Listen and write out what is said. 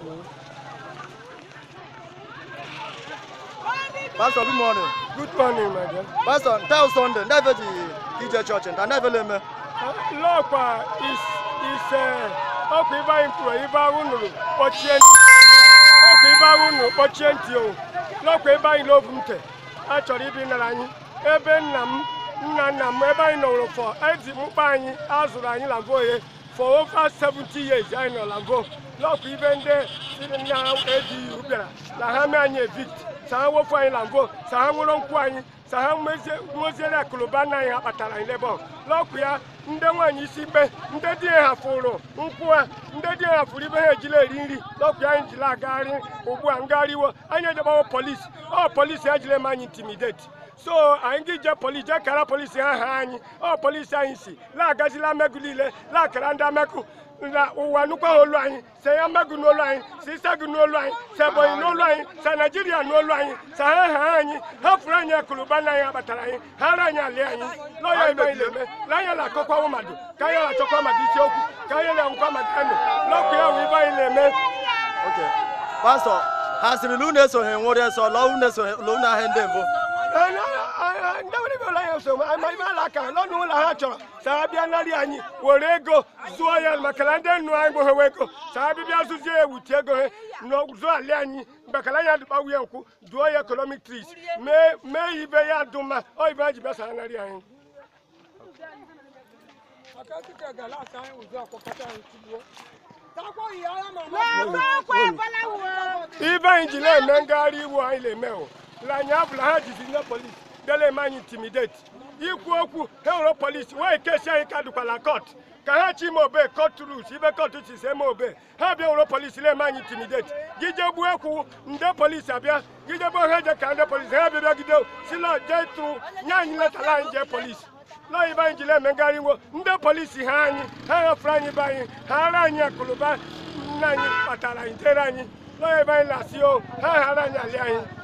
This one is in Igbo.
Pastor, good morning. Good morning, my dear. Pastor, tell Sunday, ndị ebe ji ije chọọchị nta ndị ebe na-eme. Lọkwa is is ọkwa ibe anyị kwuru ibe ahụ nụrụ kpọchie ntị. Ọkwa ibe ahụ nụrụ kpọchie ntị o. Lọkwa ebe anyị n'obu ntị. A chọrọ ibi nara anyị. Ebe nna m nna nna m ebe anyị nọrọ fọ ezi mkpa anyị azụrụ anyị na voye for over 70 years anyị nọ na vo. Lọkwa ibe ndị si na ejighị bịara na ha mee anyị evict. sa ha wofu anyị na vo sa ha nwụrụ nkwụ anyị sa ha nweziere akụlụba nna anyị ha kpatara anyị lebe lọkụ ya ndị nwaanyị isi ikpe ndị di ya hafụrụ nkwụ ha ndị di ya hafụrụ ibe ha ejila eri nri lọkụ ya anyị jiri agagharị ugbu a ngagharị iwo anyị ejebawo polisi ọ polisi ejile m anyị intimidate so anyị gị je polisi jee kara polisi ha ha anyị ọ polisi anyị si laagazila mmegụ niile laakara ndị amekụ na ụwa nukwa olu anyị sị ya mmegụ n'olu anyị si isegụ n'olu anyị si ebonyi n'olu anyị si naijiria n'olu anyị si ha ha anyị ha fụrụ anyị akụlụba na anyị akpatara anyị ha ara anyị ali anyị lọya ibe anyị na-eme na anyị na-akọkwa mmadụ ka anyị na-achọkwa mmadụ isiokwu ka anyị na-enwekwa mmadụ anụ lọkụ ya wụ ibe anyị na-eme Okay. Pastor, ha sịrị na unu esoghị nwụrụ nsọ lọọ unu esoghị lọọ unu ahịa ndị mbụ. ndị nwere ibe ụlọ anyị so ma ibe ala aka lọnụ ụlọ ha chọrọ sa ha bịa narị anyị were ego zụọ ya maka na ndị nnu anyị gbohewe ego sa ha bịbịa zụzie ya ewuti ego ha zụọ ali anyị mbakala anyị adụkpa nwunye nkwụ duo ya economic trees mee mee ibe ya dụ mma ọ ibe ha ji bịa sa ha narị anyị ibe anyị ji na-eme ngagharị iwu anyị na-eme o anyị abụla ha jizi ndị polisi bịala eme anyị intimidate ikwu okwu ha were polisi wee kesi anyị ka dụkwala kọt ka ha chi ime obe kọt rus ibe kọt si si eme obe ha bịa were polisi na-eme anyị intimidate gije gbuo ekwu ndị polisi abịa gije gbuo ha je ka ndị polisi ha bịa bịagide si na jee tụ nye anyị letara anyị jee polisi lọọ ibe anyị ji na-eme ngagharị iwu ndị polisi ha anyị ha hafụrụ anyị be anyị ha ara anyị akụlụba nna anyị kpatara anyị jere anyị lọọ ebe anyị na-asị o ha ghara anyị alị anyị